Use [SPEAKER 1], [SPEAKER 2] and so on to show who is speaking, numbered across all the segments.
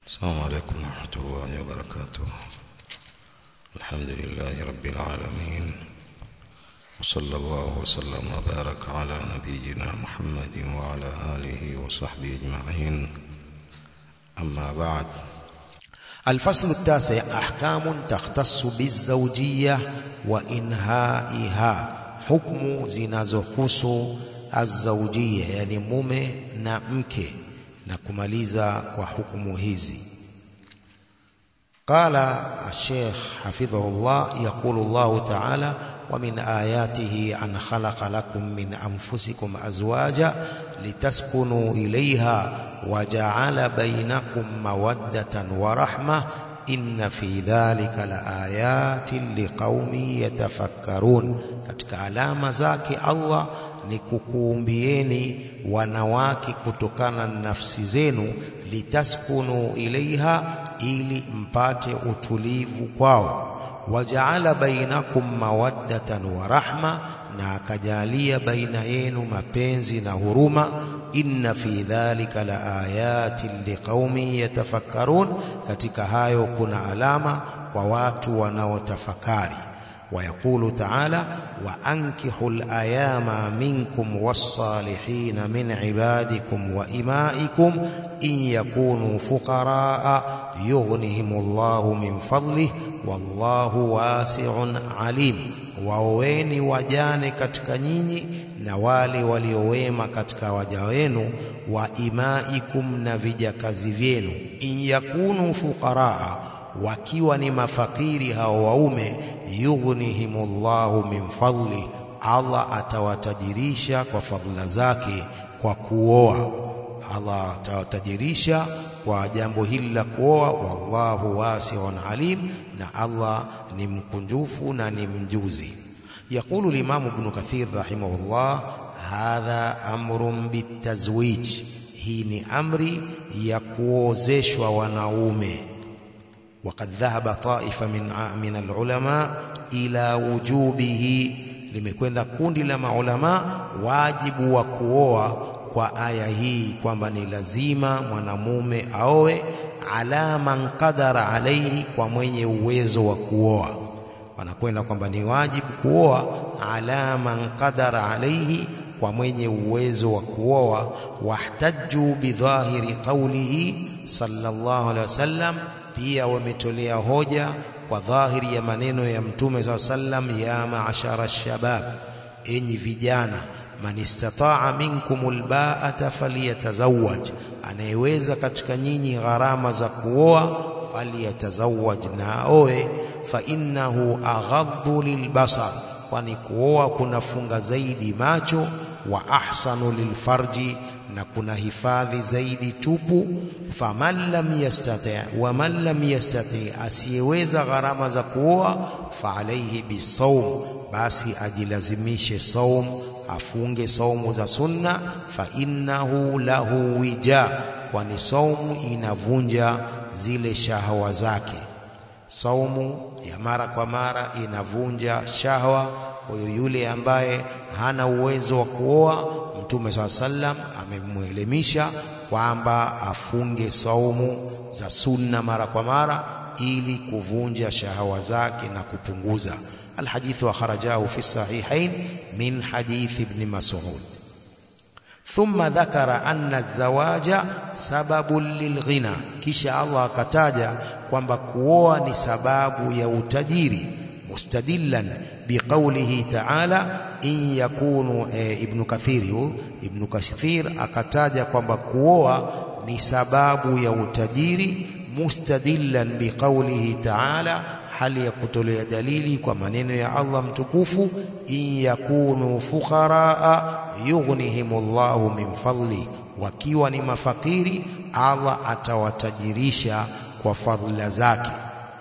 [SPEAKER 1] السلام عليكم ورحمة الله وبركاته الحمد لله رب العالمين وصلى الله وسلم وبارك على نبينا محمد وعلى آله وصحبه أجمعين أما بعد
[SPEAKER 2] الفصل التاسع أحكام تختص بالزوجية وإنهائها حكم zinazohusu الزوجية yani mume na mke na kumaliza kwa hukumu hizi قال الشيخ حفظه الله يقول الله تعالى ومن آياته أن خلق لكم من أنفسكم أزواجا لتسكنوا إليها وجعل بينكم مودة ورحمة إن في ذلك لآيات لقوم يتفكرون katika alama zake Allah ni kukuumbieni wanawake kutokana na nafsi zenu litaskunu ilaiha ili mpate utulivu kwao wajaala bainakum mawaddatan wa rahma na akajalia baina yenu mapenzi na huruma inna fi dhalika la ayatin liqaumin yatafakkarun katika hayo kuna alama kwa watu wanaotafakari ويقول تعالى وأنكحوا الأيام منكم والصالحين من عبادكم وإمائكم إن يكونوا فقراء يغنهم الله من فضله والله واسع عليم waoweni wajane katika nyinyi na wale waliowema katika waja wenu wa imaikum na vijakazi vyenu in yakunu fuqaraa wakiwa ni mafakiri hao waume yughnihimullahu min fadli Allah atawatajirisha kwa fadhila zake kwa kuoa Allah atawatajirisha kwa jambo hili la kuoa wallahu wasi'un alim na Allah ni mkunjufu na ni mjuzi يقول الإمام ابن كثير رحمه الله هذا أمر بالتزويج hii ni amri ya kuozeshwa wanaume وقد ذهب طائفة من من العلماء إلى وجوبه limekwenda kundi la maulama wajibu wa kuoa kwa aya hii kwamba ni lazima mwanamume aoe ala man qadara alaihi kwa mwenye uwezo wa kuoa wanakwenda kwamba ni wajibu kuoa ala man qadara alaihi kwa mwenye uwezo wa kuoa wahtajju bidhahiri qawlihi sallallahu alaihi wasallam pia wametolea hoja kwa dhahiri ya maneno ya mtume saa sallam ya maashara shabab enyi vijana man istataa minkum albaata falyatazawaj anayeweza katika nyinyi gharama za kuoa falyatazawaj na aoe fa innahu aghaddu lilbasar kwani kuoa kunafunga zaidi macho wa ahsanu lilfarji na kuna hifadhi zaidi tupu faman lam yastati wa man lam yastati asiyeweza gharama za kuoa fa alayhi bisawm basi ajilazimishe saum afunge saumu za sunna fa innahu lahu wija kwani saumu inavunja zile shahawa zake saumu ya mara kwa mara inavunja shahwa kwa yule ambaye hana uwezo wa kuoa Mtume swalla sallam amemwelimisha kwamba afunge saumu za sunna mara kwa mara ili kuvunja shahawa zake na kupunguza الحديث أخرجاه في الصحيحين من حديث ابن مسعود ثم ذكر أن الزواج سبب للغنى كشاء الله كتاجا kwamba kuoa ni sababu ya utajiri mustadillan biqaulihi ta'ala in yakunu e, ibn kathir ibn kathir akataja kwamba kuoa ni sababu ya utajiri mustadillan biqaulihi ta'ala hali ya kutolea dalili kwa maneno ya Allah mtukufu in yakunu fuqaraa yughnihimullahu min fadli wakiwa ni mafakiri Allah atawatajirisha kwa fadhila zake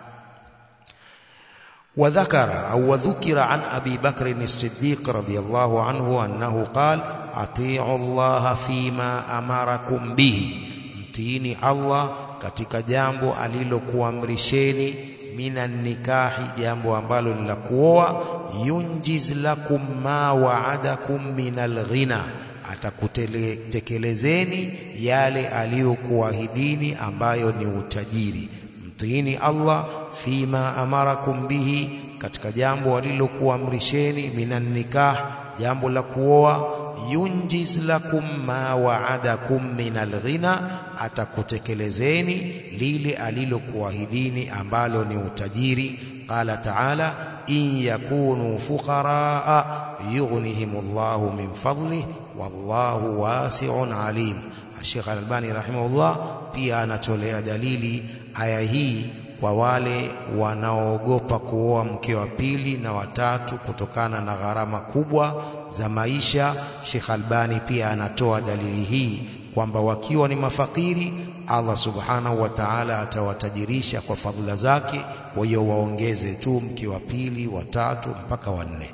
[SPEAKER 2] وذكر أو وذكر عن أبي بكر الصديق رضي الله عنه أنه قال أطيعوا الله فيما أمركم به mtiini Allah katika jambo alilokuamrisheni minan nikahi jambo ambalo ni la kuoa yunjiz lakum ma wa'adakum minal ghina atakutekelezeni yale aliyokuahidini ambayo ni utajiri. Mtiini Allah fima amarakum bihi, katika jambo alilokuamrisheni, minan nikah, jambo la kuoa. Yunjiz lakum ma waadakum min alghina, atakutekelezeni lile alilokuahidini ambalo ni utajiri. Qala taala in yakunu fuqaraa yughnihimullahu min fadlih wallahu wasi'un alim. Sheikh Al-Albani rahimahullah pia anatolea dalili aya hii kwa wale wanaoogopa kuoa mke wa pili na watatu kutokana na gharama kubwa za maisha. Sheikh Albani pia anatoa dalili hii kwamba wakiwa ni mafakiri, Allah subhanahu wa ta'ala atawatajirisha kwa fadhila zake. Kwa hiyo waongeze tu mke wa pili, watatu mpaka wanne.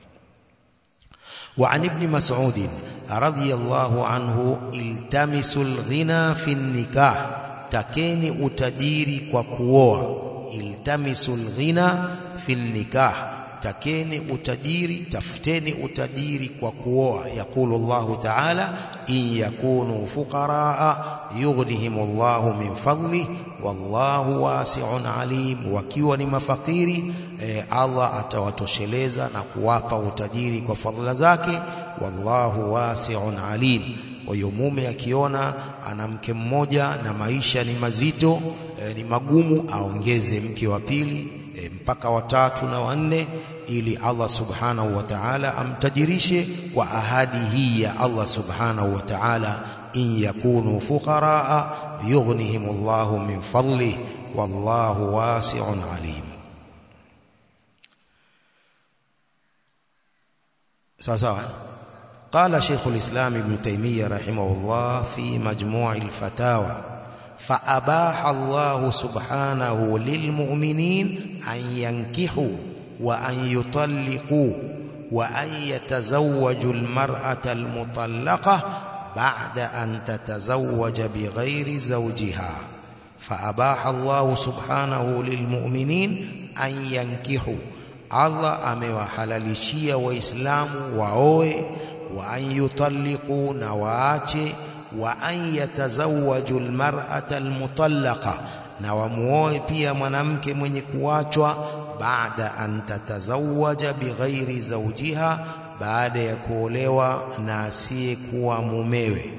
[SPEAKER 2] Wa an ibni Mas'ud radhiyallahu anhu, iltamisul ghina fi nikah takeni utajiri kwa kuoa. Iltamisul ghina fil nikah, takeni utajiri, tafuteni utajiri kwa kuoa. Yaqulu Allahu ta'ala, in yakunu fuqaraa yughnihimullahu min fadlih wallahu wasi'un alim, wakiwa ni mafakiri eh, Allah atawatosheleza na kuwapa utajiri kwa fadhila zake. Wallahu wasi'un alim. Kwa hiyo mume akiona ana mke mmoja na maisha ni mazito e, ni magumu, aongeze mke wa pili e, mpaka watatu na wanne, ili Allah subhanahu wa ta'ala amtajirishe kwa ahadi hii ya Allah subhanahu wa ta'ala, in yakunu fuqaraa yughnihimullahu min fadlih wallahu wasi'un alim. sawa sawa eh? قال شيخ الإسلام ابن تيمية رحمه الله في مجموع الفتاوى فأباح الله سبحانه للمؤمنين أن ينكحوا وأن يطلقوا وأن يتزوجوا المرأة المطلقة بعد أن تتزوج بغير زوجها فأباح الله سبحانه للمؤمنين أن ينكحوا الله amewahalalishia waislamu waoe wa an yutalliqu na waache wa an yatazawwaju almar'ata almutallaqa na wamuoe pia mwanamke mwenye kuachwa baada an tatazawwaja bighairi zawjiha baada ya kuolewa na asiyekuwa mumewe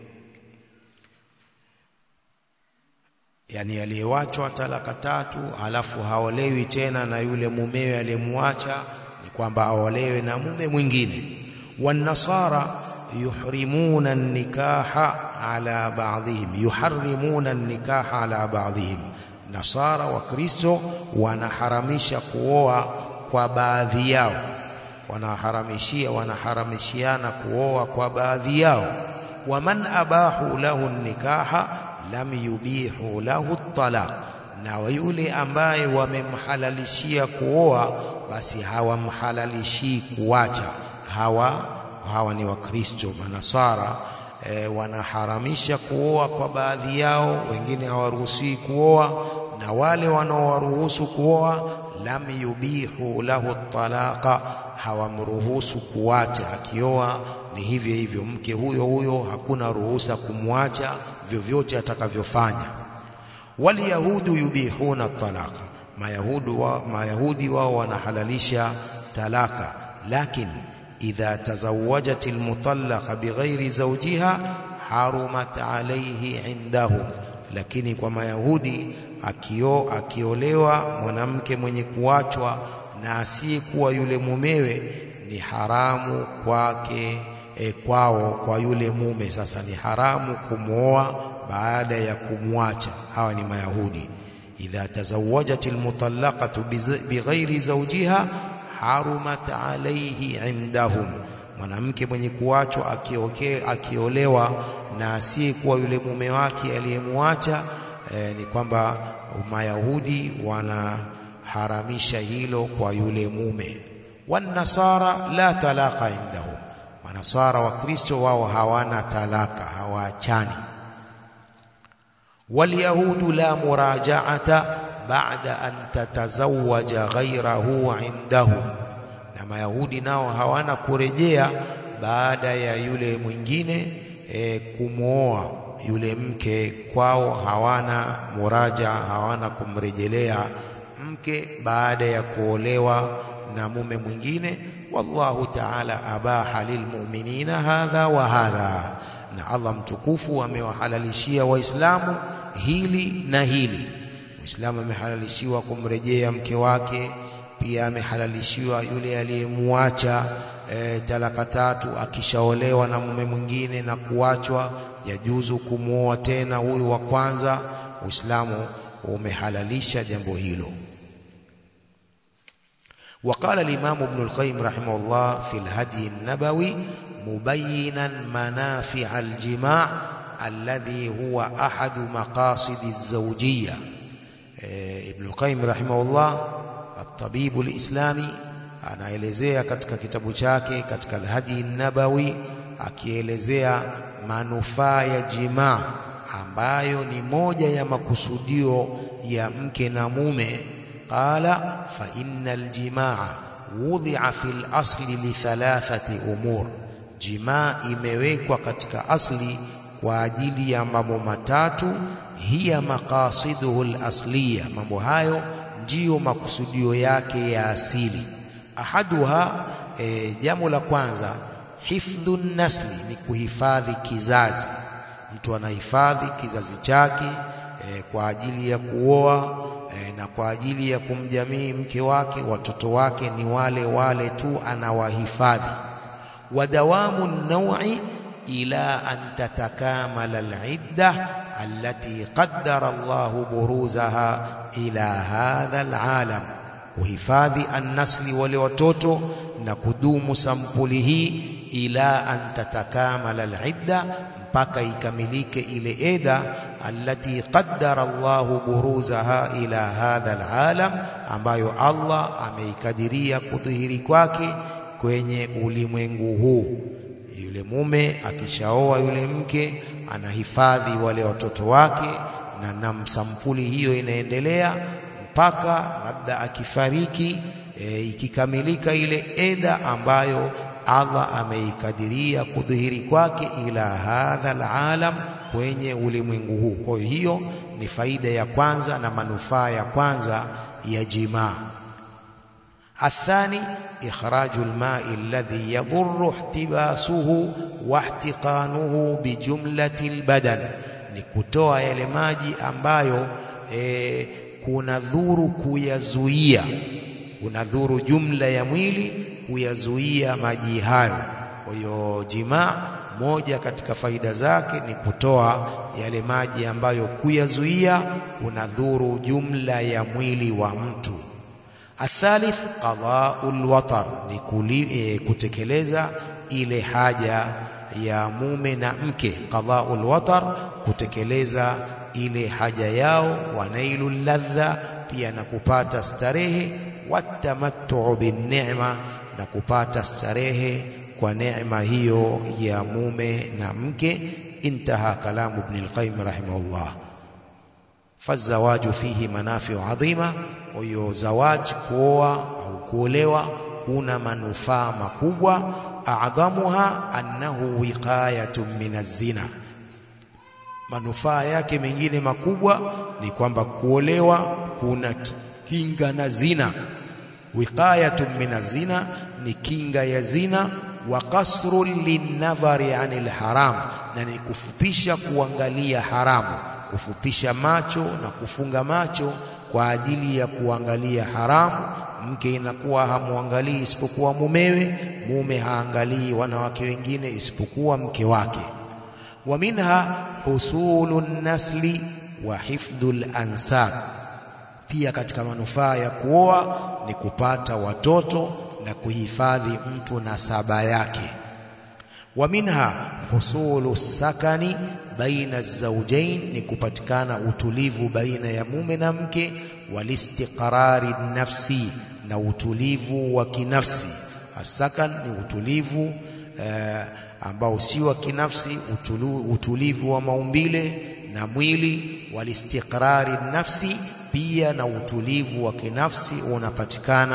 [SPEAKER 2] yani aliyewachwa talaka tatu halafu haolewi tena na yule mumewe aliyemwacha ni kwamba aolewe na mume mwingine والنصارى يحرمون النكاح على بعضهم يحرمون النكاح على بعضهم نصارى وكريستو wanaharamisha kuoa kwa baadhi yao wanaharamishia wanaharamishiana kuoa kwa baadhi yao waman abahu lahu nikaha lam yubihu lahu talaq na yule ambaye wamemhalalishia kuoa basi hawamhalalishii kuacha hawa hawa ni wakristo manasara e, wanaharamisha kuoa kwa baadhi yao wengine hawaruhusi kuoa na wale wanaowaruhusu kuoa lam yubihu lahu talaqa hawamruhusu kuacha akioa ni hivyo hivyo mke huyo huyo hakuna ruhusa kumwacha vyovyote atakavyofanya walyahudu yubihuna talaqa mayahudu wa, mayahudi wao wanahalalisha talaka lakini idha tazawwajat almutallaqa bighairi zawjiha harumat alayhi indahum lakini kwa mayahudi akio akiolewa mwanamke mwenye kuachwa na asiyekuwa yule mumewe ni haramu kwake e, kwao kwa yule mume sasa ni haramu kumwoa baada ya kumwacha hawa ni mayahudi idha tazawwajat almutallaqatu bighairi zawjiha harumat alayhi indahum mwanamke mwenye kuachwa akioke akiolewa na asiyekuwa yule mume wake aliyemwacha e, ni kwamba mayahudi wanaharamisha hilo kwa yule mume wanasara la talaka indahum manasara wa kristo wao hawana talaka hawaachani walyahudu la murajaata baada an tatazawaja ghairahu indahum na mayahudi nao hawana kurejea baada ya yule mwingine e, kumwoa yule mke kwao hawana muraja hawana kumrejelea mke baada ya kuolewa na mume mwingine wallahu ta'ala abaha lilmu'minina hadha wa hadha na Allah mtukufu amewahalalishia waislamu hili na hili muislamu amehalalishiwa kumrejea mke wake pia amehalalishiwa yule aliyemuacha e, talaka tatu akishaolewa na mume mwingine na kuachwa yajuzu kumwoa tena huyu wa kwanza uislamu umehalalisha jambo hilo وقال الإمام ابن القيم رحمه الله في الهدي النبوي مبينا منافع الجماع الذي هو أحد مقاصد الزوجية ابن القيم رحمه الله الطبيب الإسلامي anaelezea katika kitabu chake katika alhadi nabawi akielezea manufaa ya jimaa ambayo ni moja ya makusudio ya mke na mume qala fa innal jimaa wudhi'a fil asli li thalathati umur jimaa imewekwa katika asli kwa ajili ya mambo matatu hiya maqasiduhu al-asliya mambo hayo ndiyo makusudio yake ya asili ahaduha e, jambo la kwanza hifdhu nasli ni kuhifadhi kizazi mtu anahifadhi kizazi chake e, kwa ajili ya kuoa e, na kwa ajili ya kumjamii mke wake watoto wake ni wale wale tu anawahifadhi wadawamu naui ila an tatakamala alidda allati qaddara Allahu buruzaha ila hadha alalam kuhifadhi annasli wale watoto na kudumu sampuli hii ila an tatakamala alidda mpaka ikamilike ile eda allati qaddara Allahu buruzaha ila hadha alalam ambayo Allah ameikadiria kudhihiri kwake kwenye ulimwengu huu yule mume akishaoa yule mke anahifadhi wale watoto wake na namsampuli hiyo inaendelea mpaka labda akifariki e, ikikamilika ile eda ambayo Allah ameikadiria kudhihiri kwake ila hadha alalam kwenye ulimwengu huu. Kwa hiyo ni faida ya kwanza na manufaa ya kwanza ya jimaa. Athani ikhraju alma'i alladhi yadhurru ihtibasuhu wa ihtiqanuhu bijumlati albadan, ni kutoa yale maji ambayo e, kuna dhuru kuyazuia, kuna dhuru jumla ya mwili kuyazuia maji hayo. Kwa hiyo jimaa, moja katika faida zake ni kutoa yale maji ambayo kuyazuia kuna dhuru jumla ya mwili wa mtu. Athalith qada'ul watar, ni kuli, e, kutekeleza ile haja ya mume na mke. Qada'ul watar, kutekeleza ile haja yao. Wanailu ladha, pia na kupata starehe. Watamattu bin ni'ma, na kupata starehe kwa neema hiyo ya mume na mke. Intaha kalamu Ibn al-Qayyim rahimahullah. Fazawaju fihi manafiu adhima, kwa hiyo zawaji, kuoa au kuolewa, kuna manufaa makubwa. Adhamuha annahu wiqayatun min az-zina, manufaa yake mengine makubwa ni kwamba kuolewa kuna kinga na zina. Wiqayatun min az-zina ni kinga ya zina wa kasrun linnadhari anil haram, na ni kufupisha kuangalia haramu, kufupisha macho na kufunga macho kwa ajili ya kuangalia haramu. Mke inakuwa hamwangalii isipokuwa mumewe, mume haangalii wanawake wengine isipokuwa mke wake. Wa minha husulu nasli wa hifdhul ansab, pia katika manufaa ya kuoa ni kupata watoto na kuhifadhi mtu nasaba yake. Wa minha husulu sakani baina zawjain, ni kupatikana utulivu baina ya mume na mke. Walistiqrari nafsi, na utulivu wa kinafsi. Asakan ni utulivu eh, ambao si wa kinafsi, utulu, utulivu wa maumbile na mwili. Walistiqrari nafsi, pia na utulivu wa kinafsi unapatikana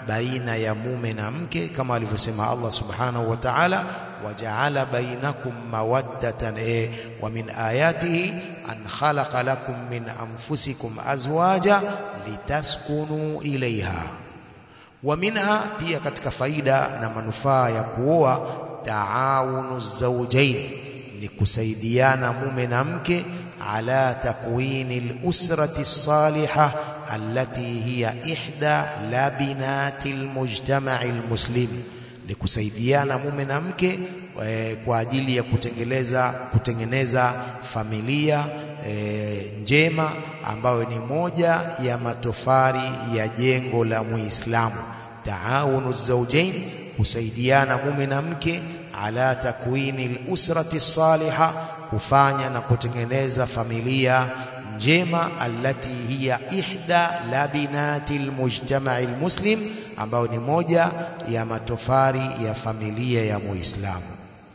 [SPEAKER 2] baina ya mume na mke kama alivyosema Allah subhanahu wa ta'ala wajaala bainakum mawaddatan e, wa min ayatihi an khalaqa lakum min anfusikum azwaja litaskunu ilaiha wa minha pia katika faida na manufaa ya kuoa taawunu zawjain ni kusaidiana mume na mke ala takwini al-usrati salihah allati hiya ihda labinati al-mujtama'i al-muslim ni kusaidiana mume na mke e, kwa ajili ya kutengeleza kutengeneza familia e, njema ambayo ni moja ya matofari ya jengo la Muislamu taawunu zawjain kusaidiana mume na mke ala takwini al-usrati salihah kufanya na kutengeneza familia njema allati hiya ihda labinati almujtama'i almuslim ambayo ni moja ya matofari ya familia ya Muislamu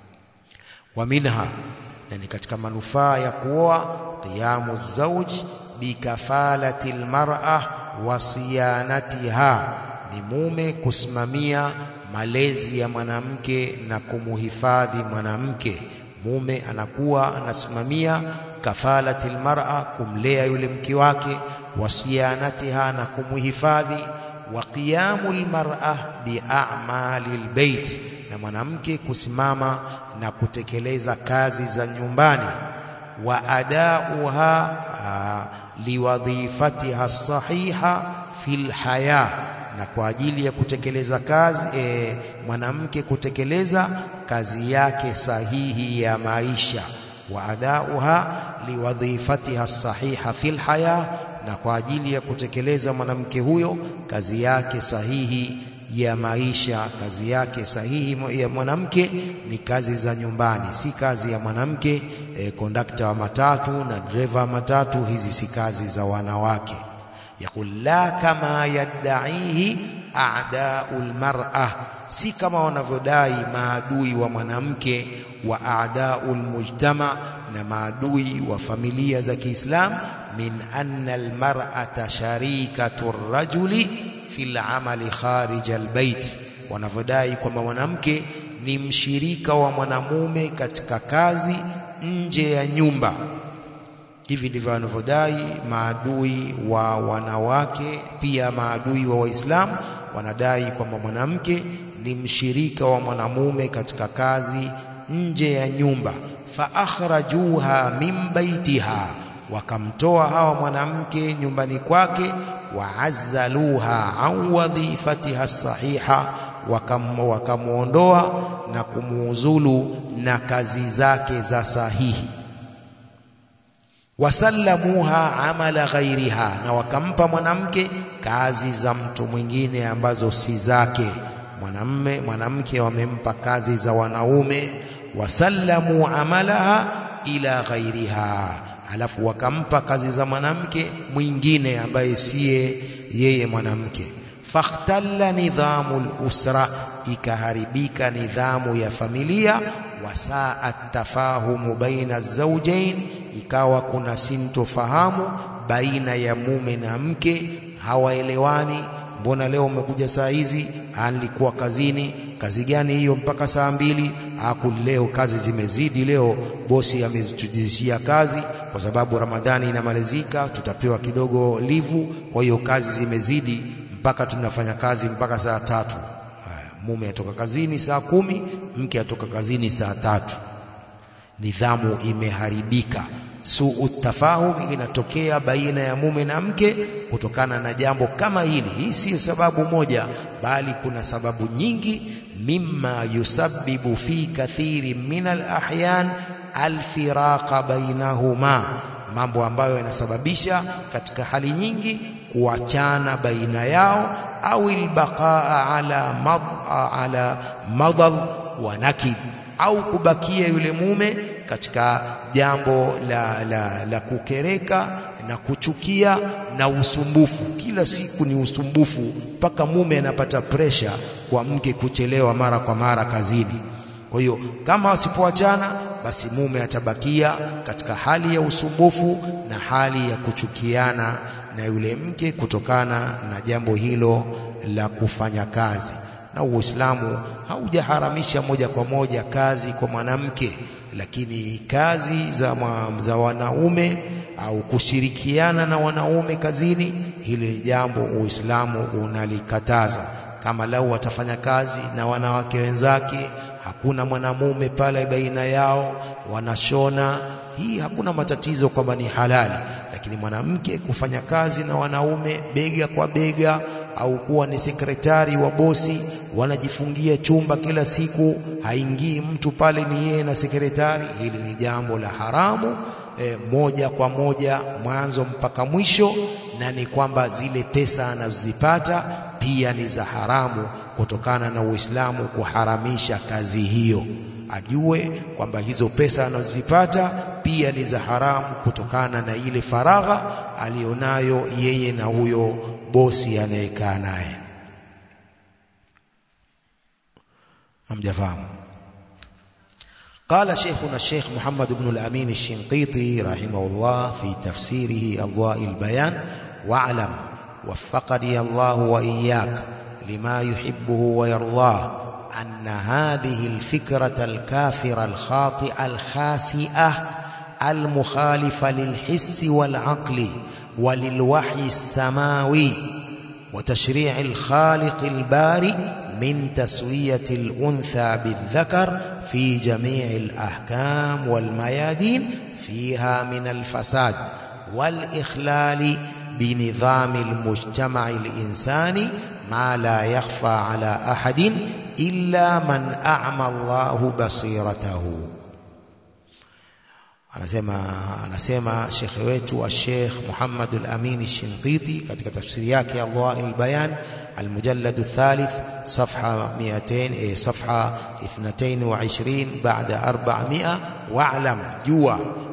[SPEAKER 2] wa minha na ni katika manufaa ya kuoa qiyamu zawj bikafalati almar'a wa siyanatiha ni mume kusimamia malezi ya mwanamke na kumuhifadhi mwanamke mume anakuwa anasimamia kafalati almar'a kumlea yule mke wake wasianatiha na kumuhifadhi wa qiyamu almar'a bi'amali albayt na mwanamke kusimama na kutekeleza kazi za nyumbani wa adauha liwadhifatiha sahiha fil haya na kwa ajili ya kutekeleza kazi e, mwanamke kutekeleza kazi yake sahihi ya maisha wa adauha liwadhifatiha sahiha fil haya na kwa ajili ya kutekeleza mwanamke huyo kazi yake sahihi ya maisha kazi yake sahihi ya mwanamke ni kazi za nyumbani si kazi ya mwanamke e, kondakta wa matatu na dereva wa matatu hizi si kazi za wanawake yaqul la kama yaddaihi a'daul mar'a si kama wanavyodai maadui wa mwanamke wa a'daul mujtama na maadui wa familia za Kiislam min anna almar'ata sharikatu rajuli fil amali kharij albayt wanavyodai kwamba mwanamke ni mshirika wa mwanamume katika kazi nje ya nyumba hivi ndivyo wanavyodai maadui wa wanawake pia maadui wa waislamu wanadai kwamba mwanamke ni mshirika wa mwanamume katika kazi nje ya nyumba fa akhrajuha min baitiha wakamtoa hawa mwanamke nyumbani kwake waazzaluha an wadhifatiha sahiha wakamuondoa na kumuuzulu na kazi zake za sahihi wasallamuha amala ghairiha na wakampa mwanamke kazi za mtu mwingine ambazo si zake mwanamme mwanamke wamempa kazi za wanaume wasallamu amalaha ila ghairiha alafu wakampa kazi za mwanamke mwingine ambaye siye yeye mwanamke fakhtalla nidhamu lusra ikaharibika nidhamu ya familia wasaa tafahumu baina zawjain ikawa kuna sintofahamu baina ya mume na mke hawaelewani mbona leo umekuja saa hizi alikuwa kazini kazi gani hiyo mpaka saa mbili aku leo kazi zimezidi leo bosi ametujizishia kazi kwa sababu ramadhani inamalizika tutapewa kidogo livu kwa hiyo kazi zimezidi mpaka tunafanya kazi mpaka saa tatu haya mume atoka kazini saa kumi mke atoka kazini saa tatu nidhamu imeharibika suu tafahum inatokea baina ya mume na mke kutokana na jambo kama hili. Hii siyo sababu moja, bali kuna sababu nyingi. mimma yusabbibu fi kathiri min alahyan alfiraqa bainahuma, mambo ambayo yanasababisha katika hali nyingi kuachana baina yao, au albaqaa ala mad ala madad wa nakid, au kubakia yule mume katika jambo la, la, la kukereka na kuchukia na usumbufu. Kila siku ni usumbufu, mpaka mume anapata presha kwa mke kuchelewa mara kwa mara kazini. Kwa hiyo kama wasipoachana, basi mume atabakia katika hali ya usumbufu na hali ya kuchukiana na yule mke kutokana na jambo hilo la kufanya kazi. Na Uislamu haujaharamisha moja kwa moja kazi kwa mwanamke, lakini kazi za, za wanaume au kushirikiana na wanaume kazini, hili ni jambo Uislamu unalikataza. Kama lau watafanya kazi na wanawake wenzake, hakuna mwanamume pale baina yao, wanashona, hii hakuna matatizo kwamba ni halali. Lakini mwanamke kufanya kazi na wanaume bega kwa bega, au kuwa ni sekretari wa bosi, wanajifungia chumba kila siku, haingii mtu pale, ni yeye na sekretari, hili ni jambo la haramu e, moja kwa moja mwanzo mpaka mwisho, na ni kwamba zile pesa anazozipata pia ni za haramu kutokana na Uislamu kuharamisha kazi hiyo. Ajue kwamba hizo pesa anazozipata pia ni za haramu kutokana na ile faragha aliyonayo yeye na huyo bosi anayekaa naye. Hamjafahamu? قال شيخنا الشيخ محمد بن الأمين الشنقيطي رحمه الله في تفسيره أضواء البيان واعلم وفقني الله وإياك لما يحبه ويرضاه أن هذه الفكرة الكافرة الخاطئة الخاسئة المخالفة للحس والعقل وللوحي السماوي وتشريع الخالق البارئ من تسوية الأنثى بالذكر في جميع الأحكام والميادين فيها من الفساد والإخلال بنظام المجتمع الإنساني ما لا يخفى على أحد إلا من أعمى الله بصيرته anasema anasema shekhe wetu al-Sheikh Muhammad al-Amin al-Shinqiti katika tafsiri yake Allah al-Bayan المجلد الثالث صفحة 200 صفحة 22 بعد 400 واعلم جوا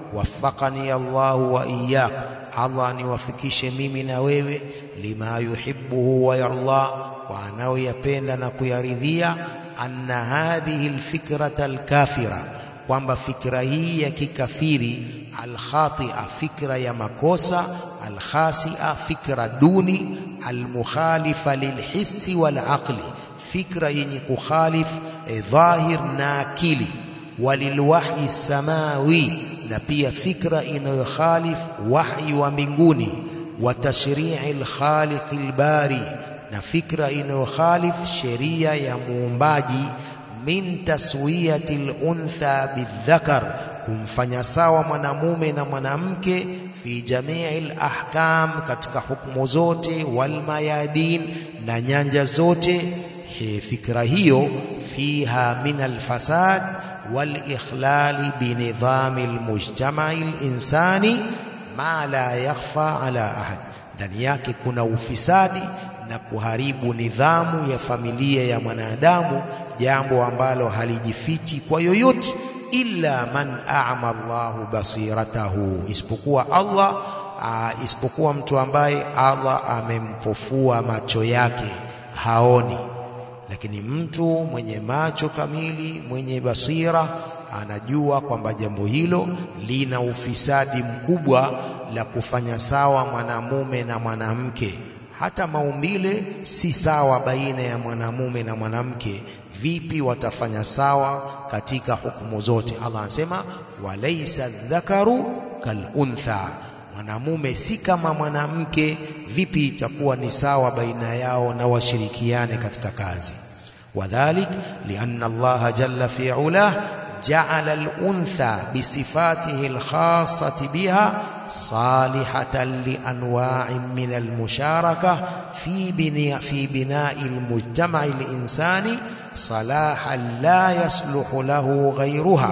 [SPEAKER 2] وفقني الله وإياك الله niwafikishe mimi na wewe lima yuhibbuhu wa yarda wa anayoyapenda na kuyaridhia anna hadhihi alfikrata alkafira kwamba fikra hii ya kikafiri alkhatia fikra ya makosa alkhasia fikra duni almukhalifa lilhissi walaqli fikra yenye kukhalif eh, dhahir na akili walilwahyi samawi na pia fikra inayokhalif wahyi wa mbinguni wa tashri'i alkhaliq albari na fikra inayokhalif sheria ya muumbaji min taswiyati luntha bildhakar kumfanya sawa mwanamume na mwanamke fi jamii lahkam katika hukumu zote walmayadin na nyanja zote He, fikra hiyo fiha min alfasad walikhlali binidhami almujtamai linsani ma la yakhfa ala ahad ndani yake kuna ufisadi na kuharibu nidhamu ya familia ya mwanadamu jambo ambalo halijifichi kwa yoyote illa man a'ma Allahu basiratahu isipokuwa Allah aa, isipokuwa mtu ambaye Allah amempofua macho yake haoni lakini mtu mwenye macho kamili mwenye basira anajua kwamba jambo hilo lina ufisadi mkubwa la kufanya sawa mwanamume na mwanamke hata maumbile si sawa baina ya mwanamume na mwanamke vipi watafanya sawa katika hukumu zote Allah anasema walaysa dhakaru kaluntha mwanamume si kama mwanamke vipi itakuwa ni sawa baina yao na washirikiane katika kazi wadhalik lianna Allah jalla fi ulah ja'ala al-untha bisifatihi al-khassati biha salihatan li anwa'in min al-musharaka fi bina fi bina'i al-mujtama'i al-insani salahan la yasluhu lahu ghayruha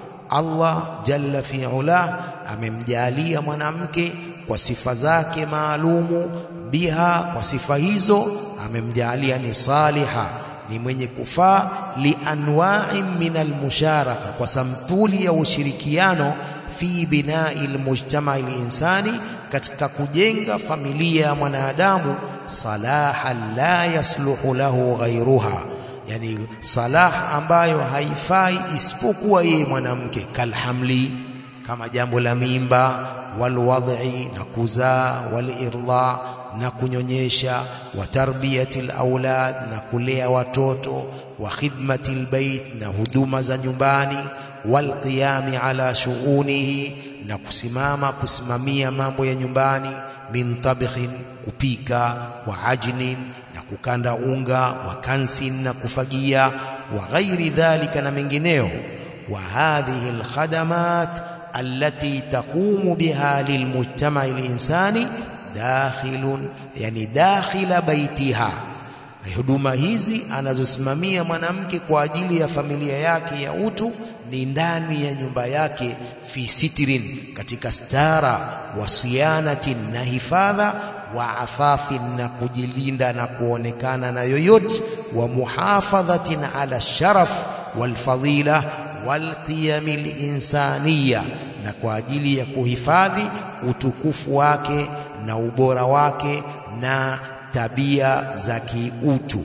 [SPEAKER 2] Allah jalla fi ula amemjalia mwanamke kwa sifa zake maalumu biha kwa sifa hizo amemjalia ni saliha ni mwenye kufaa li anwa'in min almusharaka kwa sampuli ya ushirikiano fi binai almujtama'i alinsani katika kujenga familia ya mwanadamu salaha la yasluhu lahu ghayruha yani salah ambayo haifai isipokuwa yeye mwanamke kalhamli kama jambo la mimba walwadhi na kuzaa walirda na kunyonyesha wa tarbiyati alawlad na kulea watoto wa khidmati albayt na huduma za nyumbani walqiyami ala shughunihi na kusimama kusimamia mambo ya nyumbani min tabkhin kupika wa ajnin na kukanda unga wa kansin na kufagia wa ghairi dhalika na mengineo wa hadhihi alkhadamat allati taqumu biha lilmujtama alinsani dakhilun yani dakhila baitiha huduma hizi anazosimamia mwanamke kwa ajili ya familia yake ya utu ni ndani ya nyumba yake fi sitrin katika stara wa sianatin na hifadha wa afafin na kujilinda na kuonekana na yoyote wa muhafadhatin ala sharaf wal fadila wal qiyam al insaniya na kwa ajili ya kuhifadhi utukufu wake na ubora wake na tabia za kiutu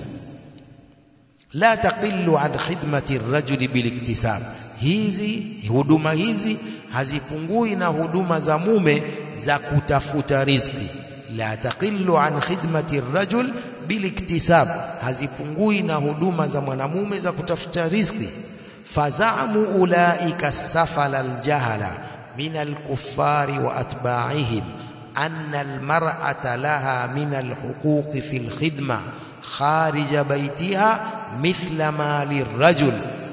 [SPEAKER 2] la taqillu an khidmati ar-rajuli biliktisab hizi huduma hizi hazipungui na huduma za mume za kutafuta riziki la taqillu an khidmati ar-rajul biliktisab hazipungui na huduma za mwanamume za kutafuta riziki fazamu ulaika safala aljahala min alkuffari wa atba'ihim anna almar'ata laha min alhuquq fi alkhidma kharij baytiha mithla ma lirajul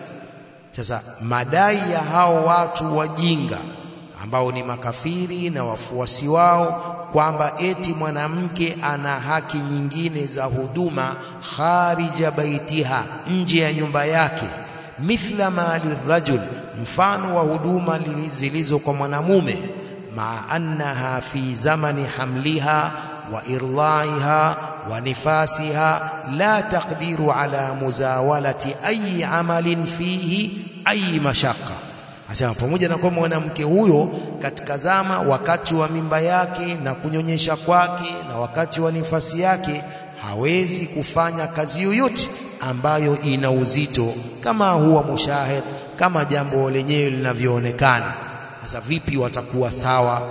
[SPEAKER 2] sasa madai ya hao watu wajinga ambao ni makafiri na wafuasi wao kwamba eti mwanamke ana haki nyingine za huduma kharija baitiha nje ya nyumba yake mithla ma lirajul mfano wa huduma zilizo kwa mwanamume maa annaha fi zamani hamliha wa irlaiha wa nifasiha la taqdiru ala muzawalati ayi amalin fihi ayi mashaqqa Asema pamoja na kwamba mwanamke huyo katika zama wakati wa mimba yake na kunyonyesha kwake na wakati wa nifasi yake hawezi kufanya kazi yoyote ambayo ina uzito kama huwa mushahid kama jambo lenyewe linavyoonekana. Sasa vipi watakuwa sawa?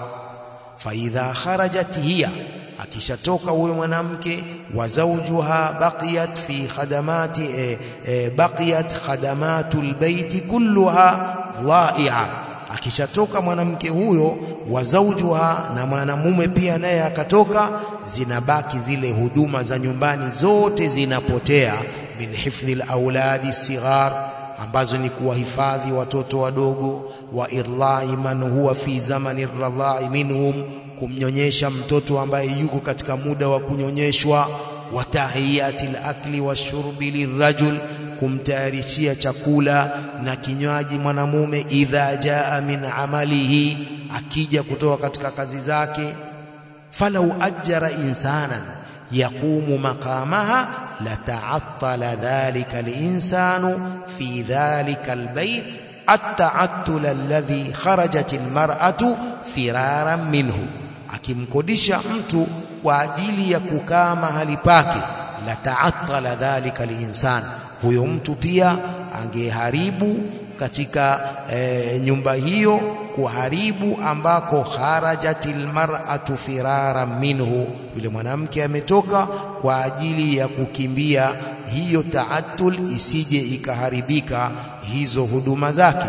[SPEAKER 2] faidha kharajat hiya akishatoka huyo mwanamke wa zawjuha baqiyat fi khadamati e, e, baqiyat khadamatul baiti kulluha dhai'a akishatoka mwanamke huyo wa zawjuha na mwanamume pia naye akatoka zinabaki zile huduma za nyumbani zote zinapotea min hifdhi alawladi sighar ambazo ni kuwahifadhi watoto wadogo wa irlai man huwa fi zamani radha'i minhum kumnyonyesha mtoto ambaye yuko katika muda wa kunyonyeshwa wa tahiyati al-akli washurbi lirajul kumtayarishia chakula na kinywaji mwanamume idha jaa min amalihi akija kutoka katika kazi zake falau ajjara insanan yaqumu maqamaha lata'attala dhalika al-insanu fi dhalika al-bayt at-ta'attul alladhi kharajat al-mar'atu firaran minhu akimkodisha mtu kwa ajili ya kukaa mahali pake la ta'attala dhalika al-insan huyo mtu pia angeharibu katika e, nyumba hiyo kuharibu ambako kharajatil mar'atu firara minhu yule mwanamke ametoka kwa ajili ya kukimbia hiyo taatul isije ikaharibika hizo huduma zake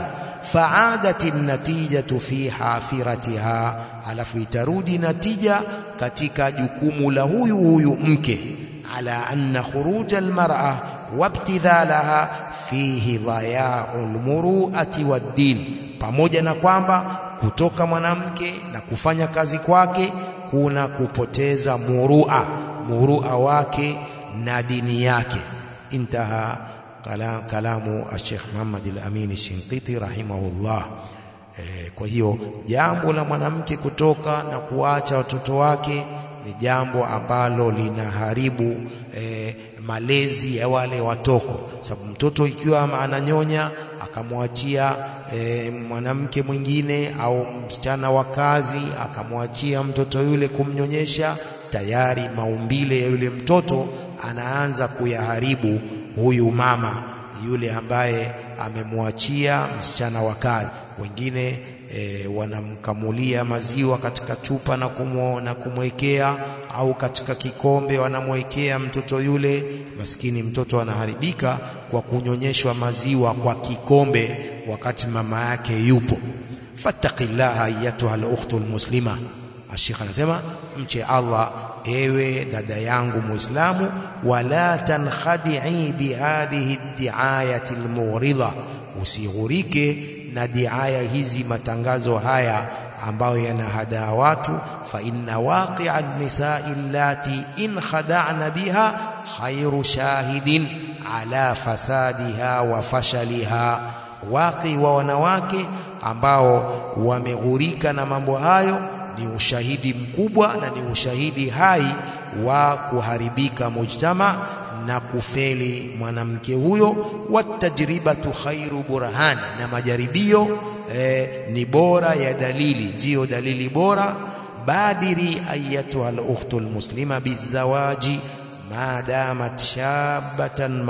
[SPEAKER 2] faadati natijatu fi hafiratiha alafu itarudi natija katika jukumu la huyu huyu mke ala anna khuruja almar'a wabtidhalaha fihi dhaya'ul muru'ati wad-din pamoja na kwamba kutoka mwanamke na kufanya kazi kwake kuna kupoteza murua murua wake na dini yake intaha kalam, kalamu Sheikh Muhammad al-Amin Shinqiti rahimahullah e, kwa hiyo jambo la mwanamke kutoka na kuacha watoto wake ni jambo ambalo linaharibu e, malezi ya wale watoko sababu mtoto ikiwa ananyonya akamwachia e, mwanamke mwingine au msichana wa kazi akamwachia mtoto yule kumnyonyesha tayari maumbile ya yule mtoto anaanza kuyaharibu huyu mama yule ambaye amemwachia msichana wa kazi wengine e, wanamkamulia maziwa katika chupa na kumwo, na kumwekea au katika kikombe wanamwekea mtoto yule maskini mtoto anaharibika kwa kunyonyeshwa maziwa kwa kikombe wakati mama yake yupo fattaqillaha ayatuha al-ukhtu al-muslima Ashikh anasema mche Allah ewe dada yangu muislamu wala tankhadi'i bihadhihi ad-di'ayati al-mughridha usighurike na diaya hizi matangazo haya ambayo yanahadaa watu fa inna waqi'a an-nisa'i allati in khada'na biha khairu shahidin ala fasadiha wa fashaliha waqi wa wanawake ambao wameghurika na mambo hayo ni ushahidi mkubwa na ni ushahidi hai wa kuharibika mujtama na kufeli mwanamke huyo watajribatu khairu burhan na majaribio eh, ni bora ya dalili ndiyo dalili bora badiri ayatuha al-ukhtu al-muslima bizawaji ma damat shabatan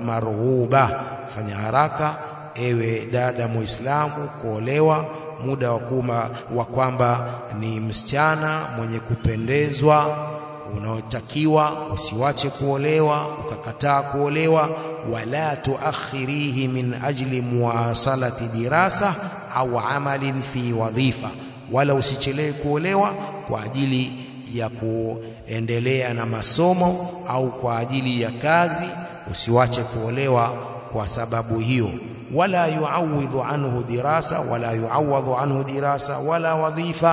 [SPEAKER 2] marghuba fanya haraka ewe dada muislamu kuolewa muda wa kuma wa kwamba ni msichana mwenye kupendezwa unaotakiwa usiwache kuolewa ukakataa kuolewa wala tuakhirihi min ajli muwasalati dirasa au amalin fi wadhifa wala usichelewe kuolewa kwa ajili ya kuendelea na masomo au kwa ajili ya kazi usiwache kuolewa kwa sababu hiyo wala yuawidhu anhu dirasa wala yuawadhu anhu dirasa wala wadhifa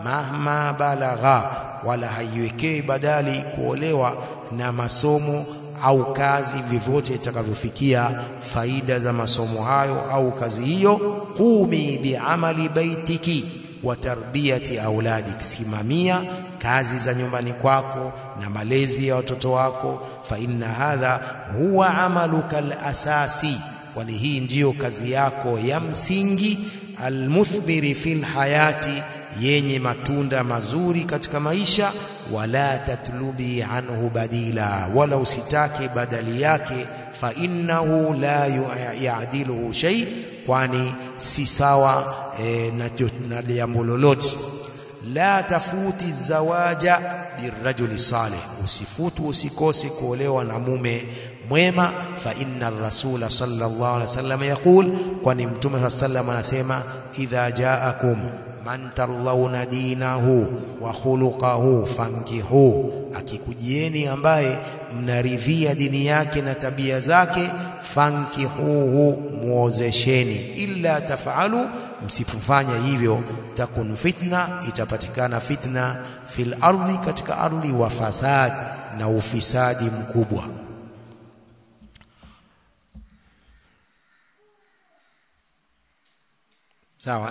[SPEAKER 2] mahma balagha wala haiwekei badali kuolewa na masomo au kazi vyovyote itakavyofikia faida za masomo hayo au kazi hiyo qumi biamali baitiki wa tarbiyati auladik simamia kazi za nyumbani kwako na malezi ya watoto wako fa inna hadha huwa amaluka alasasi kwani hii ndiyo kazi yako ya msingi almuthmiri fil hayati yenye matunda mazuri katika maisha wala tatlubi anhu badila wala usitake badali yake fa innahu la ya'diluhu shay kwani si sawa e, na jambo lolote la tafuti zawaja birrajuli salih usifutu usikose kuolewa na mume mwema fa inna rasula sallallahu alaihi wasallam yaqul kwani mtume sallallahu anasema idha jaakum man tarlauna dinahu wa khuluquhu fankihu akikujieni ambaye mnaridhia dini yake na tabia zake fankihuhu muozesheni illa tafalu msipofanya hivyo takun fitna itapatikana fitna fil ardhi katika ardhi wa fasad na ufisadi mkubwa sawa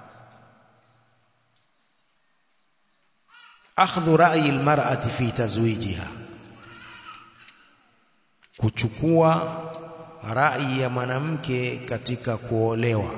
[SPEAKER 2] akhdhu ra'yi almar'ati fi tazwijiha kuchukua rai ya mwanamke katika kuolewa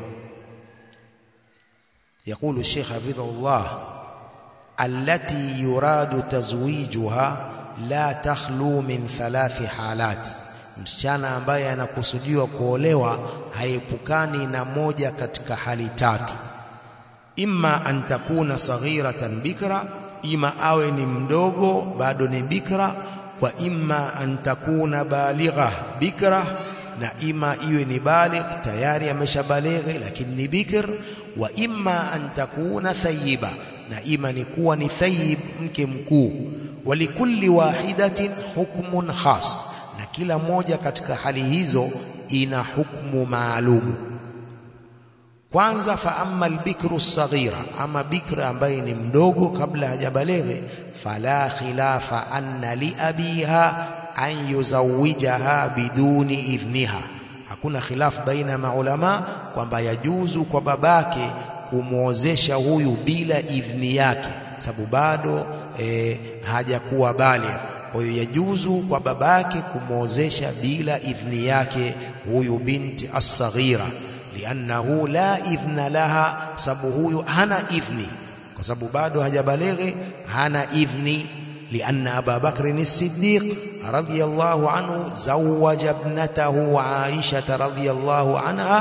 [SPEAKER 2] يقول الشيخ حفظه الله التي يراد تزويجها لا تخلو من ثلاث حالات msichana ambaye anakusudiwa kuolewa haepukani na moja katika hali tatu imma an takuna saghiratan bikra ima awe ni mdogo bado ni bikra wa imma an takuna baligha bikra na ima iwe ni baligh tayari ameshabalighi lakini ni bikr wa imma an takuna thayiba na ima ni kuwa ni thayib mke mkuu walikulli wahidatin hukmun khas na kila moja katika hali hizo ina hukmu maalumu kwanza fa amma albikru saghira ama bikra ambaye ni mdogo kabla hajabaleghe fala khilafa anna li abiha an yuzawijaha biduni idhniha hakuna khilaf baina ya maulama kwamba yajuzu kwa babake kumwozesha huyu bila idhni yake sababu bado e, hajakuwa baligh kwa hiyo yajuzu kwa babake kumwozesha bila idhni yake huyu binti as-saghira liannahu la idhna laha sababu huyu hana idhni kwa sababu bado hajabalighi hana idhni لأن أبا بكر الصديق رضي الله عنه زوج ابنته عائشة رضي الله عنها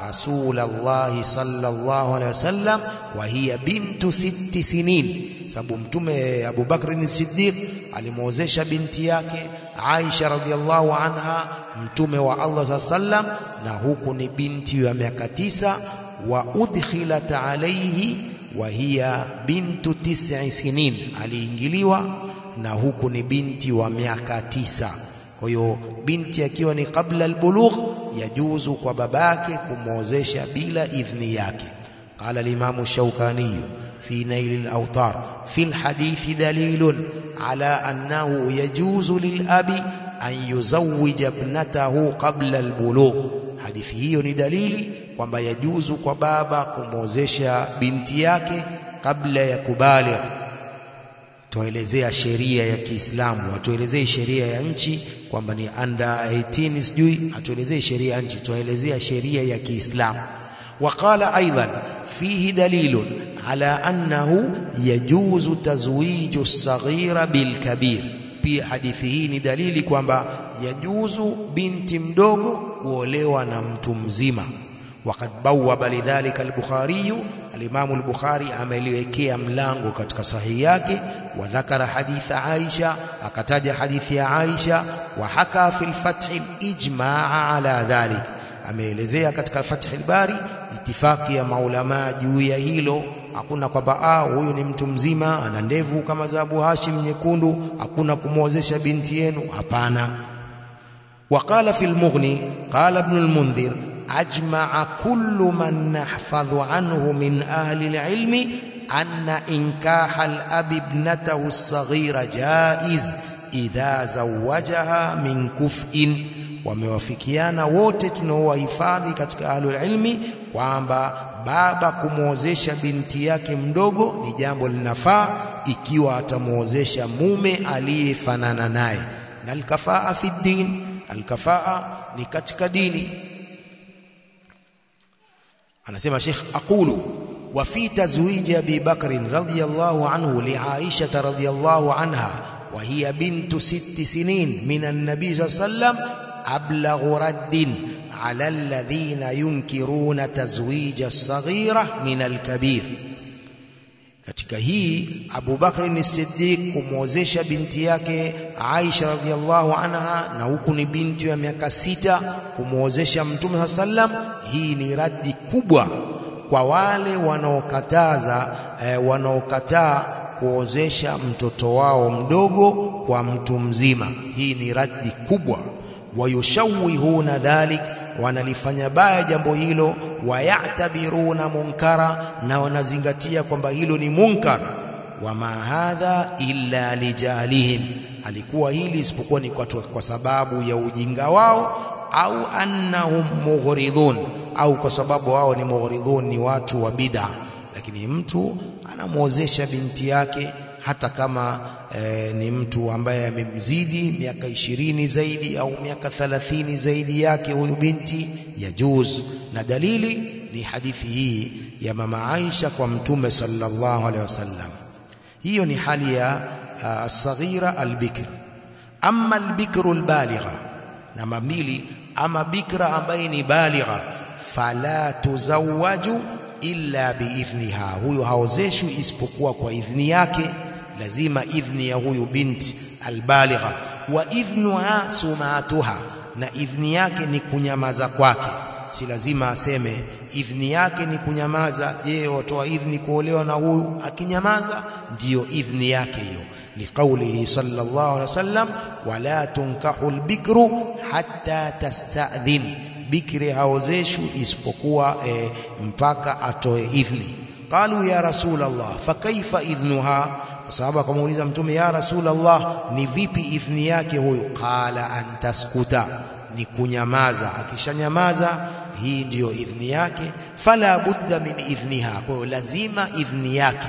[SPEAKER 2] رسول الله صلى الله عليه وسلم وهي بنت ست سنين sababu mtume Abu Bakr as-Siddiq alimwozesha binti yake Aisha radhiallahu anha mtume wa Allah sallam na huku ni binti ya miaka tisa wa udkhilat alayhi wa hiya bintu tis'i sinin aliingiliwa na huku ni binti wa miaka tisa kwa hiyo binti akiwa ni kabla albulugh yajuzu kwa babake kumwozesha bila idhni yake qala al-imam shaukani في نيل الأوطار في الحديث دليل على أنه يجوز للأب أن يزوج ابنته قبل البلوغ hadithi hiyo ni dalili kwamba yajuzu kwa baba kumwozesha binti yake kabla ya kubaligh tuelezea sheria ya Kiislamu hatuelezei sheria ya nchi kwamba ni under 18 sijui hatuelezei sheria ya nchi tuelezea sheria ya Kiislamu وقال أيضا فيه دليل على أنه يجوز تزويج الصغير بالكبير pia hadithi hii ni dalili kwamba yajuzu binti mdogo kuolewa na mtu mzima waqad bawwaba lidhalika al-Bukhari al-Imam al-Bukhari ameliwekea mlango katika sahihi yake wa dhakara haditha Aisha akataja hadithi ya Aisha wa haka fil fath al-ijma' ala dhalik ameelezea katika Fath al-Bari itifaki ya maulama juu ya hilo hakuna kwamba ah huyu ni mtu mzima ana ndevu kama za Abu Hashim nyekundu hakuna kumwozesha binti yenu hapana وقال في المغني قال ابن المنذر أجمع كل من نحفظ عنه من أهل العلم أن إنكاح الأب ابنته الصغيرة جائز إذا زوجها من كفء wamewafikiana wote tunaowahifadhi katika ahlul ilmi kwamba baba kumwozesha binti yake mdogo ni jambo linafaa ikiwa atamwozesha mume aliyefanana naye na alkafaa fi din alkafaa ni katika dini anasema Sheikh aqulu wa fi tazwij Abi Bakr radhiyallahu anhu li Aisha radhiyallahu anha wa hiya bintu sitti sinin min an-nabi sallallahu أبلغ رد على الذين ينكرون تزويج الصغيرة من الكبير katika hii Abu Bakr ni Siddiq kumwozesha binti yake Aisha radhiallahu anha na huku ni binti ya miaka sita kumwozesha Mtume sallam hii ni radi kubwa kwa wale wanaokataza eh, wanaokataa kuozesha mtoto wao mdogo kwa mtu mzima hii ni radi kubwa wayushawihuna dhalik wanalifanya baya jambo hilo wayatabiruna munkara na wanazingatia kwamba hilo ni munkar wama hadha illa lijalihim alikuwa hili isipokuwa ni kwa, kwa sababu ya ujinga wao au annahum mughridun au kwa sababu wao ni mughridun ni watu wa bid'a lakini mtu anamwozesha binti yake hata kama e, ni mtu ambaye amemzidi miaka ishirini zaidi au miaka thalathini zaidi yake huyu binti yajuz na dalili ni hadithi hii ya mama Aisha kwa mtume sallallahu alaihi wasallam hiyo ni hali ya as-saghira al-bikr amma al-bikru al-baligha namba mbili ama bikra ambaye ni baligha fala tuzawwaju illa biidhniha huyo haozeshwi isipokuwa kwa idhni yake lazima idhni ya huyu binti albaligha wa idhnuha sumatuha na idhni yake ni kunyamaza kwake si lazima aseme idhni yake ni kunyamaza je watoa idhni kuolewa na huyu akinyamaza ndiyo idhni yake hiyo liqaulihi sallallahu alaihi wasallam wala tunkahu albikru hatta tasta'dhin bikri haozeshwi isipokuwa e, mpaka atoe idhni qalu ya rasul allah fakaifa idhnuha kwa sababu akamuuliza mtume ya rasulullah ni vipi idhni yake huyo qala antaskuta ni kunyamaza akishanyamaza hii ndiyo idhni yake fala budda min idhniha kwa hiyo lazima idhni yake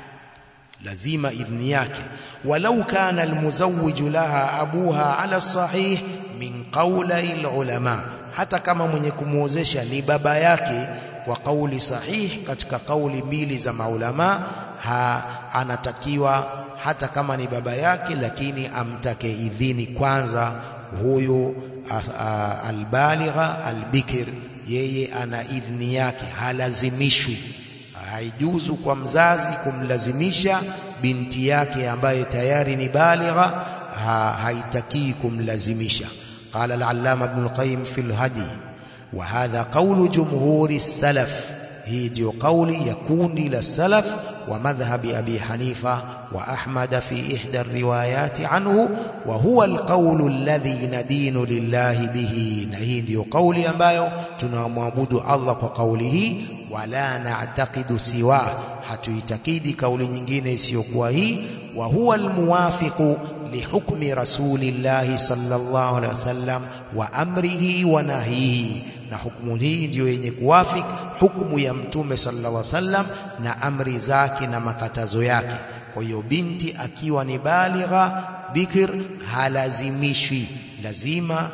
[SPEAKER 2] lazima idhni yake walau kana almuzawwiju laha abuha ala sahih min qawli alulama hata kama mwenye kumuozesha ni baba yake kwa kauli sahih katika kauli mbili za maulama ha, anatakiwa hata kama ni baba yake lakini amtake idhini kwanza huyu albaligha albikir yeye ana idhni yake, halazimishwi. Haijuzu kwa mzazi kumlazimisha binti yake ambaye tayari ni baligha, ha, haitakii kumlazimisha. Qala al-allama Ibn al-Qayyim fi al-Hadi wa hadha qawlu jumhuri salaf, hii ndio kauli ya kundi la salaf wa madhhabi Abi Hanifa wa Ahmad fi ihda riwayati anhu wa huwa alqawlu alladhi nadinu lillahi bihi, na hii ndio kauli ambayo tunamwabudu Allah kwa kauli hii. Wala na'taqidu siwa, hatuitakidi kauli nyingine isiyokuwa hii. Wa huwa almuwafiqu lihukmi rasulillahi sallallahu alaihi wasallam wa amrihi wa nahyihi na hukumu hii ndiyo yenye kuwafik hukumu ya Mtume sallallahu alaihi wasallam na amri zake na makatazo yake. Kwa hiyo binti akiwa ni baligha bikir halazimishwi, lazima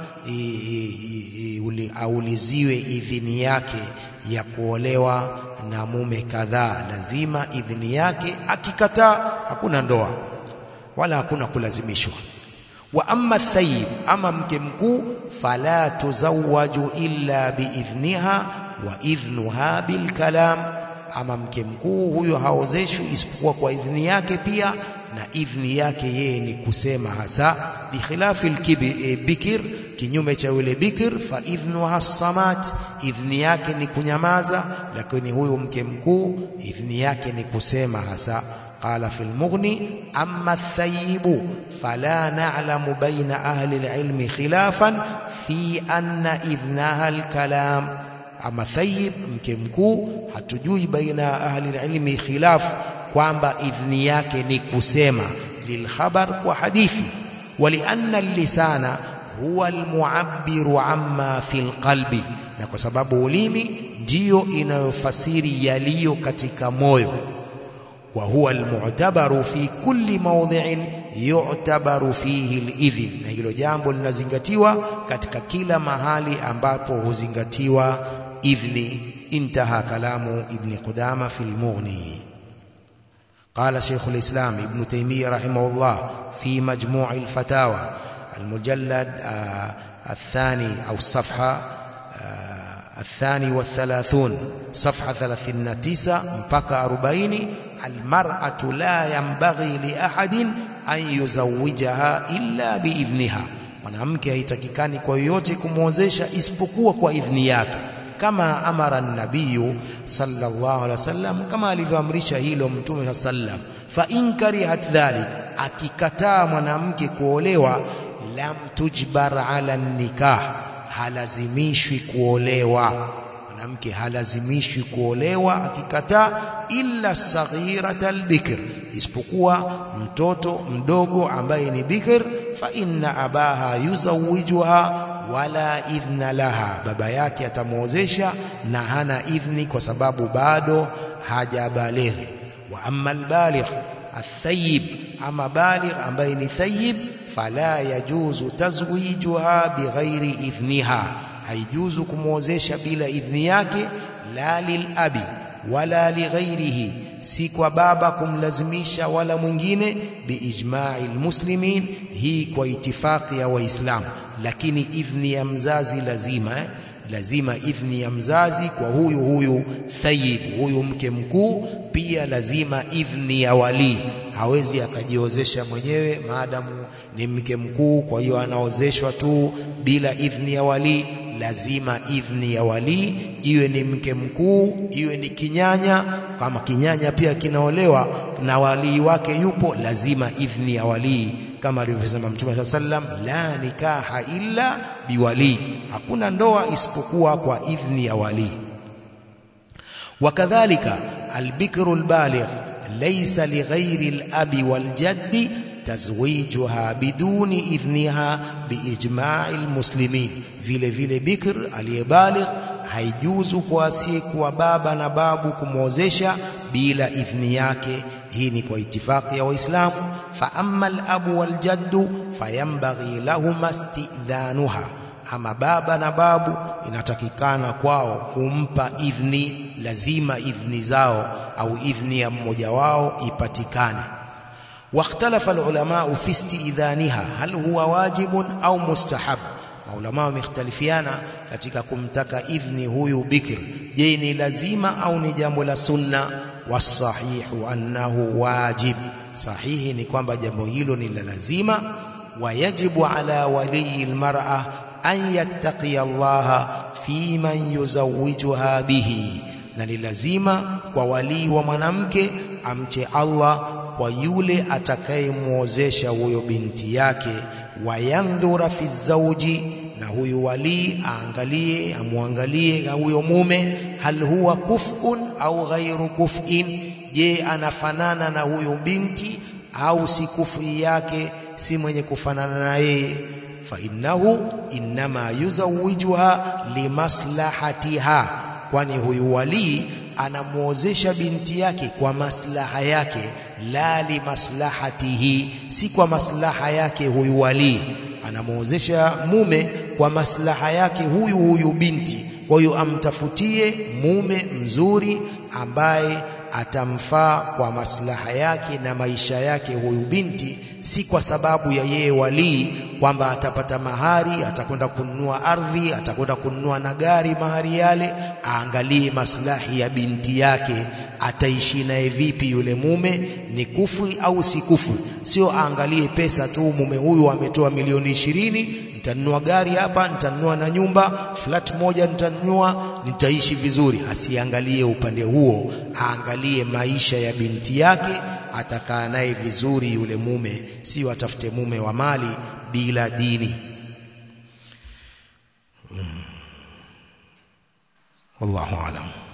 [SPEAKER 2] auliziwe idhini yake ya kuolewa na mume kadhaa, lazima idhini yake. Akikataa hakuna ndoa wala hakuna kulazimishwa wa amma thayib, ama mke mkuu, fala tuzawwaju illa biidhniha wa idhnuha bilkalam, ama mke mkuu huyo haozeshwi isipokuwa kwa idhni yake pia, na idhni yake yeye ni kusema hasa. Bikhilafi lbikir, kinyume cha yule bikir, fa idhnuha samat, idhni yake ni kunyamaza, lakini huyo mke mkuu idhni yake ni kusema hasa. Qala fi lmughni amma thayibu fala na'lamu baina ahli alilmi khilafan fi anna idhnaha alkalam, ama thayib mke mkuu, hatujui baina ya ahli alilmi khilaf kwamba idhni yake ni kusema lilkhabar kwa hadithi. Walianna lisana huwa almuabbiru amma fi lqalbi, na kwa sababu ulimi ndiyo inayofasiri yaliyo katika moyo wa huwa almu'tabaru fi kulli mawdhi'in yu'tabaru fihi alidhin, na hilo jambo linazingatiwa katika kila mahali ambapo huzingatiwa idhni. Intaha kalamu Ibni Qudama fi al-Mughni. Qala Shaykh al-Islam Ibn Taymiyyah rahimahullah fi majmu' al-fatawa al-mujallad athani au safha الثاني والثلاثون صفحة ثلاثين تسعة mpaka أربعين المرأة لا ينبغي لأحد أن يزوجها إلا بإذنها mwanamke haitakikani kwa yoyote kumwozesha isipokuwa kwa idhni yake, kama amara nabiyu sallallahu alaihi wasallam, kama alivyoamrisha hilo Mtume sallam. Fa in karihat dhalik, akikataa mwanamke kuolewa, lam tujbar ala nikah halazimishwi kuolewa. Mwanamke halazimishwi kuolewa akikataa, illa saghirata albikr, isipokuwa mtoto mdogo ambaye ni bikr. Fa inna abaha yuzawijuha wala idhna laha, baba yake atamwozesha na hana idhni kwa sababu bado hajabalighi. Wa amma albaligh athayib, ama baligh ambaye ni thayib fala yajuzu tazwijuha bighairi idhniha, haijuzu kumwozesha bila idhni yake. La lilabi wala lighairihi, si kwa baba kumlazimisha wala mwingine. Biijma'i lmuslimin, hii kwa itifaqi ya Waislamu. Lakini idhni ya mzazi lazima eh? lazima idhni ya mzazi kwa huyu huyu thayib, huyu mke mkuu. Pia lazima idhni ya walii, hawezi akajiozesha mwenyewe maadamu ni mke mkuu, kwa hiyo anaozeshwa tu bila idhni ya walii. Lazima idhni ya walii, iwe ni mke mkuu, iwe ni kinyanya. Kama kinyanya pia kinaolewa na walii wake yupo, lazima idhni ya walii kama alivyosema Mtume saa sallam, la nikaha illa biwalii, hakuna ndoa isipokuwa kwa idhni ya walii. Wakadhalika albikru albaligh laysa lighairi alabi waljaddi tazwijuha biduni idhniha biijma'i almuslimin, vile vile bikr aliyebaligh haijuzu kwa asiyekuwa baba na babu kumwozesha bila idhni yake. Hii ni kwa itifaki ya Waislamu. Fa amma alabu waljaddu fayambaghi lahuma istidhanuha, ama baba na babu inatakikana kwao kumpa idhni, lazima idhni zao au idhni ya mmoja wao ipatikane. Wakhtalafa alulamau fi istidhaniha hal huwa wajibun au mustahab, maulama wamekhtalifiana katika kumtaka idhni huyu bikr je ni lazima au ni jambo la sunna wasahihu annahu wajib sahihi ni kwamba jambo hilo ni la lazima wayajibu ala waliyi almar'a an yattaqiya Allah fi man yuzawijuha bihi na ni lazima kwa walii wa mwanamke amche Allah kwa yule atakayemwozesha huyo binti yake wayandhura fi zawji na huyu walii aangalie amwangalie huyo mume hal huwa kuf'un au ghairu kuf'in je anafanana na huyo binti au si kufi yake si mwenye kufanana na yeye fa innahu inma yuzawijuha limaslahatiha kwani huyu walii anamuozesha binti yake kwa maslaha yake la limaslahatihi si kwa maslaha yake huyu walii anamuozesha mume kwa maslaha yake huyu huyu binti kwa hiyo amtafutie mume mzuri ambaye atamfaa kwa maslaha yake na maisha yake huyu binti si kwa sababu ya yeye walii kwamba atapata mahari atakwenda kununua ardhi atakwenda kununua na gari mahari yale aangalie maslahi ya binti yake ataishi naye vipi yule mume ni kufu au si kufu sio aangalie pesa tu mume huyu ametoa milioni ishirini nitanunua gari hapa nitanunua na nyumba flat moja nitanunua nitaishi vizuri asiangalie upande huo aangalie maisha ya binti yake atakaa naye vizuri yule mume sio atafute mume wa mali bila dini hmm. wallahu alam